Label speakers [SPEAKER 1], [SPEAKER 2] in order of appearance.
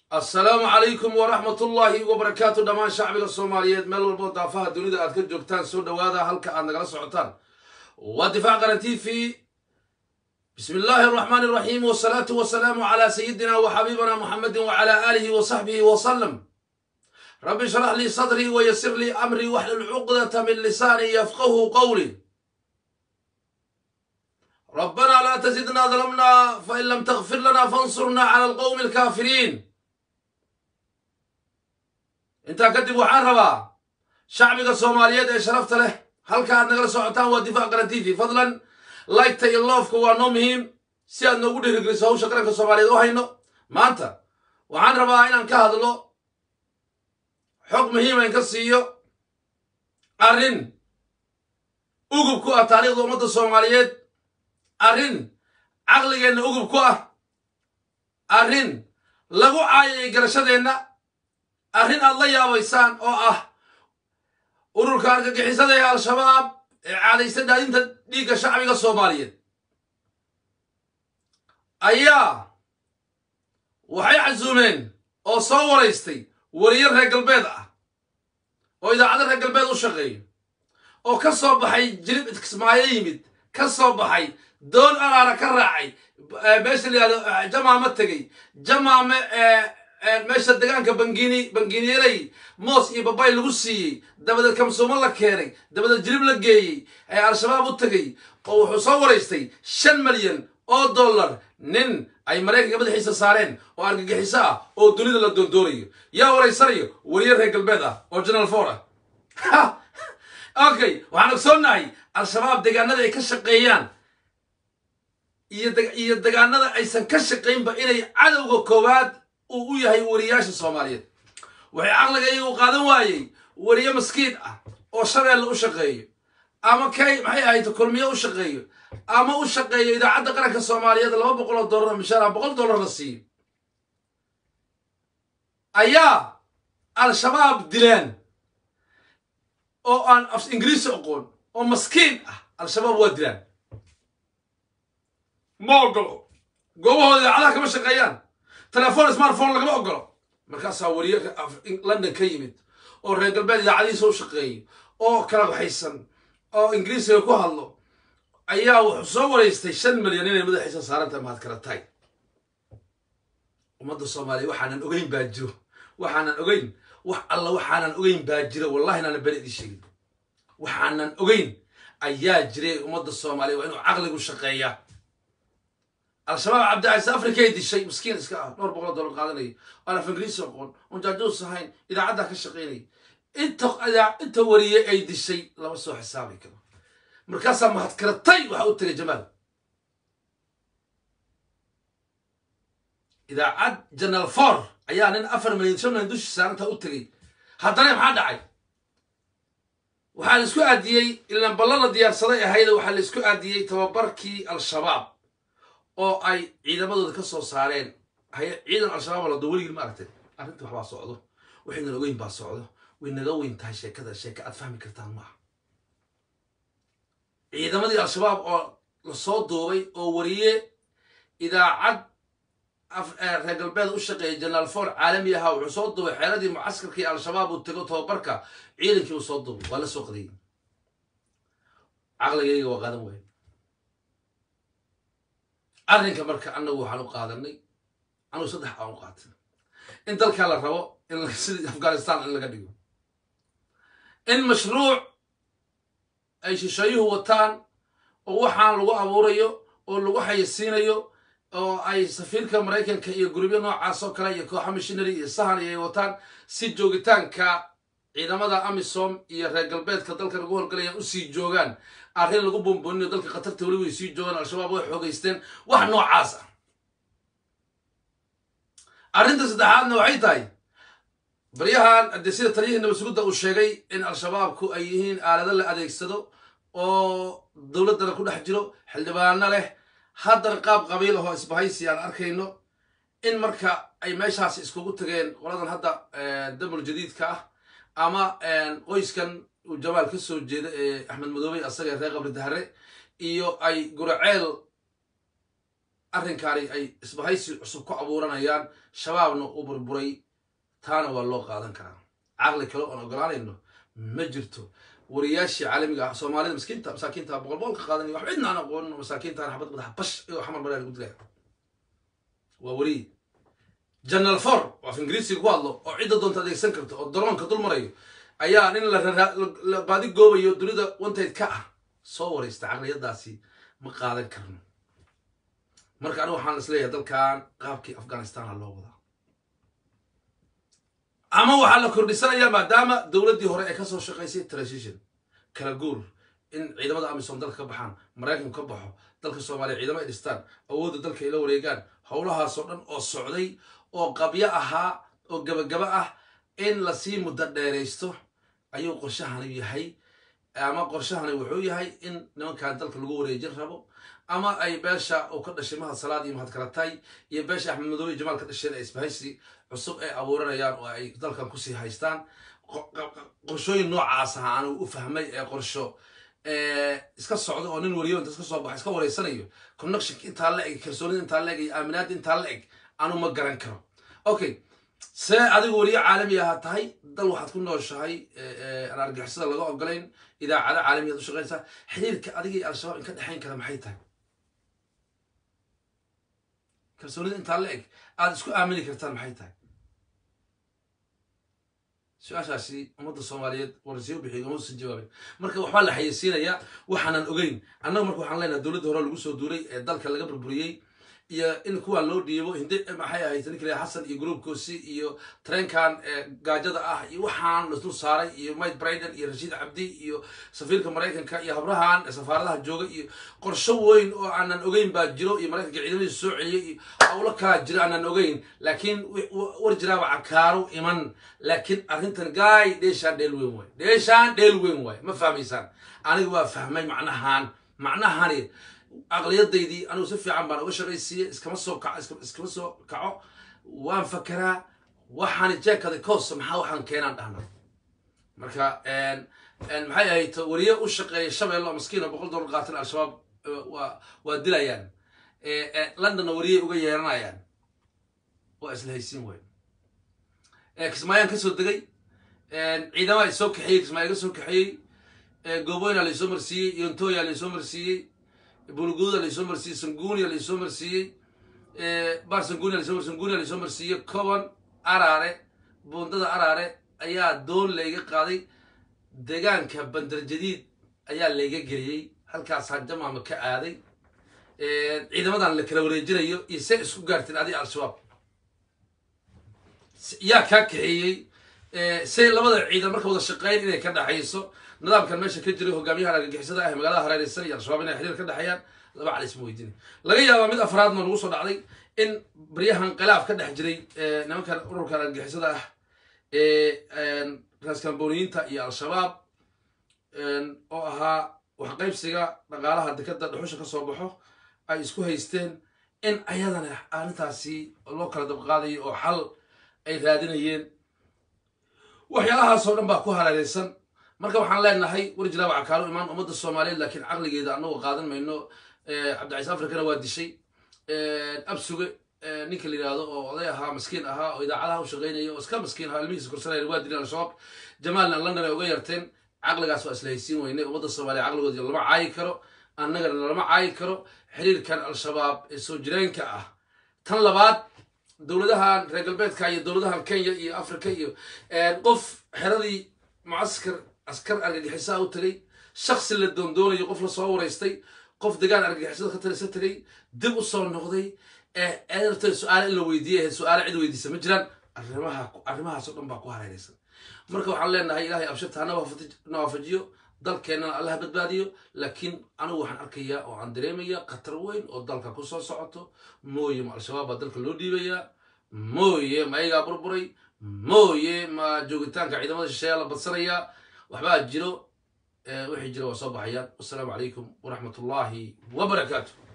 [SPEAKER 1] assalaamu calaykum waraxmat ullaahi wabarakaatu dhammaan shacbiga soomaaliyeed meel walboo daafaha dunida aad ka joogtaan soo dhowaada halka aad nagala socotaan waa difaac qaran t v bismi illaahi araxmaan araxiim wasalaatu wasalaamu calaa sayidina wa xabiibina muxamedin wacala aalihi wa saxbihi wasalam rabbi shrax lii sadrii wayasir lii amrii waxlul cuqdata min lisaanii yafqahu qowli ربنا لا تزدنا ظلمنا فإن لم تغفر لنا فانصرنا على القوم الكافرين intaa kadib waxaan rabaa shacbiga soomaaliyeed ee sharafta leh halka aad nagala socotaan waa difaac qaran t v fadlan laygta iyo loofka waa noo muhiim si aad noogu dhiirigeliso hawsha qaranka soomaaliyeed u hayno maanta waxaan rabaa inaan ka hadlo xog muhiima in ka siiyo arrin ugub ku ah taariikhda ummadda soomaaliyeed arrin caqligeenna ugub ku ah arrin lagu caayay garashadeenna arrin aad la yaabaysaan oo ah ururka argagixisada ee al-shabaab ee caadaysta daadinta dhiigga shacbiga soomaaliyeed ayaa waxay casuumeen oo soo waraystay wariyo reer galbeed ah oo idaacado reer galbeed u shaqeeyo oo ka soo baxay jilib idkismaayo yimid ka soo baxay doon araara ka raacay meesha la yihahdo jamaame tegey jamaame meesha degaanka bangini banginiyeley moos iyo babay lagu siiyey dabadeed kamsuumo la keenay dabadeed jilib la geeyey ee al-shabaab u tegey oo wuxuu soo waraystay shan malyan oo dollar nin ay maraykanka madaxiisa saareen oo argagixiso ah oo dunida la doondoonayo yaa waraysanayo wariye reer galbeed ah oo general for ah okay waxaan ogsoonnahay al-shabaab deegaanada ay ka shaqeeyaan iyo degaanada aysan ka shaqaynba inay cadowga koowaad uu u yahay wariyaasha soomaaliyeed waxay caqliga iyagu qaadan waayey wariye maskiin ah oo shabeelle u shaqeeyo ama kay maxay ahayd kulmiyo u shaqeeyo ama u shaqeeyo idaacadda qaranka soomaaliyeed laba boqol oo dollar mishaara boqol dollar la siiyo ayaa al-shabaab dileen oo aan af ingiriisi oqoon oo maskiin ah al-shabaab waa dilaan ma ogolo goobahooda idaacadaha kama shaqeeyaan telefoon smartphone lagama ogolo markaasaa wariye london ka yimid oo reer galbeed idaacadihiisa u shaqeeyo oo kala waxaysan oo ingiriisiga ku hadlo ayaa wuxuu soo waraystay shan milyan inay madaxiisa saarantahay mahad kala tahay ummadda soomaaliya waxaanan ogeyn baa jiro waxaanan ogeyn wax alla waxaanan ogeyn baa jira wallahi inaanan beri idin sheegin waxaanan ogeyn ayaa jiray ummadda soomaaliya waa inuu caqligu shaqeeyaa al-shabaab cabdicaiis afrikay dishay miskiin iska ah dhowr boqol dollar qaadanayo aan af ingiriisi aqoon oon jaajuus ahayn idaacaddaa ka shaqaynaya inta inta wariyey ay dishay lama soo xisaabi karo markaasaa mahadkaratay waxa u tegay jamaal idaacad general for ayaa nin afar milyan shan milyan dushi saarantaa u tegay haddana maxaa dhacay waxaa la isku aadiyey ilaan ballan la diyaarsaday ahayda waxaa la isku aadiyey tababarkii al-shabaab oo ay ciidamadooda ka soo saareen ciidan al-shabaab lado weligin ma aragtay arrinta waxbaa socdo waxaynan ogeyn baa socdo way naga weyn tahay sheekada sheeka aad fahmi kartaan maaha ciidamadii al-shabaab oo lasoo duubay oo wariye idaacad reer galbeed u shaqeeyay jenaraal for caalami ahaa wuxuu soo duubay xeeradii mucaskarkii al-shabaab uu tego tababarka ciidankii uu soo duubay waa la soo qadiyey caqligayga waa qaadan waaya arrinka marka annagu waxaan u qaadanay anugu saddex aan u qaatay in dalkaa la rabo in sidii afghanistan in laga dhigo in mashruuc ay shisheeyuhu wataan oo waxaan lagu abuurayo oo lagu xayisiinayo oo ay safiirka maraykanka iyo gurubyo noocaas oo kale iyo kooxa mishinary iyo sahan iyo ay wataan si joogitaanka ciidamada amisom iyo reer galbeedka dalka lagu howlgalayaan usii joogaan arrin lagu buunbuuninayo dalka khatarta weli way sii joogaan al-shabaab way xoogaysteen wax noocaas ah arrinta saddexaadna waxay tahay baryahan haddee sida taliyihii nabasugudda uu sheegay in al-shabaabku ay yihiin aalado la adeegsado oo dowladdana ku dhex jiro xildhibaano leh haddana qaab qabiil ahoo isbahaysi aan arkayno in marka ay meeshaasi iskugu tageen qoladan hadda damul jadiidka ah ama qoyskan uu jamaal ka soo jeeda ee axmed madoobey asaga reer qabri dahre iyo ay guraceel arrinkaani ay isbahaysi cusub ku abuuranayaan shabaabna u burburay taana waa loo qaadan karaa caqli kale oon ogolaanayno ma jirto wariyaashii caalamiga ah soomaalida miskiinta masaakiinta boqol boqol ka qaadanaya wax cidna aan aqoonin masaakiintaan xabad madaxa bash iyo xamar maraa lagu dilaya waa weriye general for oo af ingiriisiga ku hadlo oo cidda doonta adeegsan karto oo daroonka dul marayo ayaa nin la baadi goobayo dunida wantayd ka ah soo waraysta caqliyadaasi ma qaadan karno marka anigu waxaan isleeyahay dalkan qaabkii afghanistan ha loo wadaa ama waxaa la kordhisanayaa maadaama dowladdii hore ay kasoo shaqaysay transition kala guur in ciidamada amisom dalka ka baxaan maraykanku ka baxo dalka soomaaliya ciidamo ay dhistaan awoodda dalka ay la wareegaan howlahaasoo dhan oo socday oo qabyo ahaa oo gabagaba ah in lasii muddo dheeraysto ayuu qorshahani yahay ama qorshahani wuxuu yahay in nimankan dalka lagu wareejin rabo ama ay beesha uu ka dhashay mahad salaad iyo mahad kalatay iyo beesha axmed madoobe iyo jamaal ka dhasheen ee isbahaysi cusub ay abuuranayaan oo ay dalkan kusii haystaan qorshooyin noocaas aha anigu u fahmay ee qorsho iska socda oo nin wariyo inta iska soo baxa iska wareysanayo connectionka intaa la eg kalsoonida intaa la eg iyo aaminaadda intaa la eg anu ma garan karo okay see adigu wariyo caalami ahaa tahay dal waxaad ku nooshahay aan argixisada laga ogolayn idaacado caalamiyaad u shaqaynaysaa xiriirka adiga iyo al-shabaab in ka dhexayn kara maxay tahay kalsoonida intaa la eg aada isku aamini kartaan maxay tahay su-aashaasi ummadda soomaaliyeed warsiyo bixiy uma usan jawaabin marka waxbaa la xayeysiinayaa waxaanan ogeyn annaga marka waxaan leenahay dowladda hore lagu soo duulay ee dalka laga burburiyey iyo in kuwa loo dhiibo hindi maxay ahayd ninkale xasan iyo groupkoosi iyo treenkan gaajada ah iyo waxaan lasdul saaray iyo mike briden iyo rashiid cabdi iyo safiirka maraykanka iyo habrahan safaaradaha jooga iyo qorsho weyn oo aanan ogeyn baa jiro iyo maraykanka ciidamadiisa soo celiyay iyo howlo kalaa jiro aanan ogeyn laakiin war jiraaba cakaaro iman laakiin arrintan gaay dheeshaan dheel weyn waay dheeshaan dheel weyn waay ma fahmaysaan aniga waa fahmay macnahan macnahani aqliyadaydii anigu si fiican baan uga shaqaysiiyey iskama soo kaco iskama soo kaco waan fakeraa waxaan jeekada koos maxaa waxaan keenaan dhahna marka maxay ahayd wariye u shaqeeya shabeello maskiina boqol dollar qaatan al-shabaab waa waa dilayaan londonna wariyey uga yeeranayaan waa isla haysiin weyn kismaayaan kasoo degay ciidamaha isoo kaxeeyey kismaaya ka soo kaxeeyey gooboyna laysoo marsiiyey yontoya laysoo marsiiyey bulguuda laysoo marsiiyey sangunia laysoo marsiiyey bar sangunia laysoo sangunia laysoo marsiiyey coban araare buundada araare ayaa doon layga qaaday deegaanka bandar jadiid ayaa layga geliyey halkaasaan jamaama ka aaday ciidamadan la kala wareejinayo iyo see isku gaarteen adi al-shabaab yaa kaa kaxeeyey say labada ciidan marka wada shaqeyn inay ka dhexayso nidaamkan meesha ka jiray hogaamiyaha argagixisada ah magaalada hareereysan iyo al-shabaab inay xiriir ka dhexeeyaan laba cali isma weydiina laga yaabaa mid afraadna nagu soo dhacday in baryahan khilaaf ka dhex jiray nimankan ururkan argagixisada ah ee raaskamboniyiinta iyo al-shabaab oo ahaa waxqaybsiga dhaqaalaha dekada dhuxusha ka soo baxo ay isku haysteen in ayadana arrintaasi loo kala dabqaadayo oo xal ay raadinayeen waxyaalahaasoo dhan baa ku hareereysan marka waxaan leenahay war jiraaba cakaalo imaan ummadda soomaaliyeed laakiin caqligeeda anagoo qaadan mayno cabdicaiis africana waa dishay absuge ninka la yidhaahdo oo oday ahaa maskiin ahaa oo idaacadaha u shaqeynaya oo iska maskiin ahaa ilmihiisa korsanaya waa dileen al-shabaab jamaalna london ay uga yarteen caqligaas waa isla haysiin weyne ummadda soomaaliya caqligooda lama caayi karo annagana lama caayi karo xiriirkan al-shabaab ee soo jireenka ah tan labaad dowladahan reer galbeedka iyo dowladahan kenya iyo africa iyo qof xeradii mucaskar askar argagixisaa u tagay shaksi la doondoonayo qof la soo wareystay qof degaan argagixisada ka talisa tagay dib u soo noqday eedarta su-aale in la weydiiyay su-aale cid weydiisa ma jiraan arrimaha arrimahaasoo dhan baa ku hareereysan marka waxaan leenahay ilahay abshirta hana waafajiyo dalkeennana allaha badbaadiyo laakiin anigu waxaan arkayaa oo aan dareemaya khatar weyn oo dalka ku soo socoto mooye ma al-shabaab baa dalka loo dhiibayaa mooye ma ayagaa burburay mooye ma joogitaanka ciidamada shisheeyaa la badsanayaa waxbaa jiro wixii jira waa soo baxayaan wasalaamu calaykum waraxmat ullaahi wabarakaatu